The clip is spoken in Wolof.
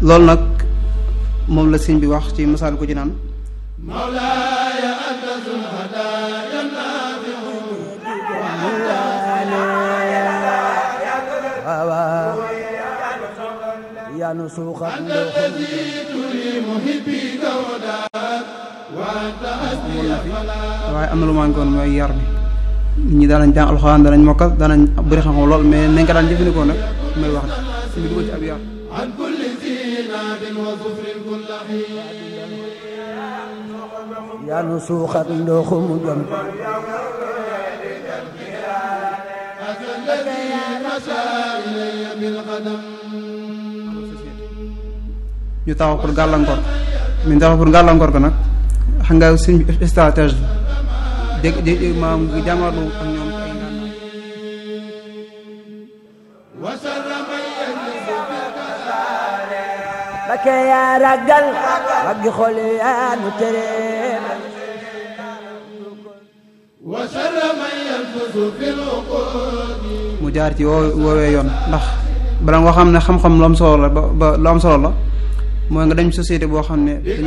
loolu nag moom la sëñ bi wax ci misaal ko ci naan مولاي أنت ذو الهدايا النافع waaw yanu suuxat الذي تري محبيك ودار وأنت حسبي فلا waaye am na lu manqué woon mooy yar bi nit ñi daanañ jàng alxuraan danañ mokkal danañ bëri xam-xam lool mais nañ ko daan jëfandikoo nag mooy wax sëñ bi dugal ci ab yar عن كل زينات وظفر كل حين yanu suuxat ndoxum jom أتى الذي مشى إلي بالقدم ñu taxaw pour gàllankoor ñu taxaw pour gàllankoor ko nag xam nga sëñ bi stratégie la dégg dégg maam jàmmarlu ak ñoom ay ngànnaay وسر من يجلس Mbakke yaa ragal waggi xol yaa nu tere وسر من ينفس في العقود mu jaar ci woo woowee yoon ndax bala nga xam ne xam-xam lu am solo la ba ba lu am solo la mooy nga dem société boo xam ne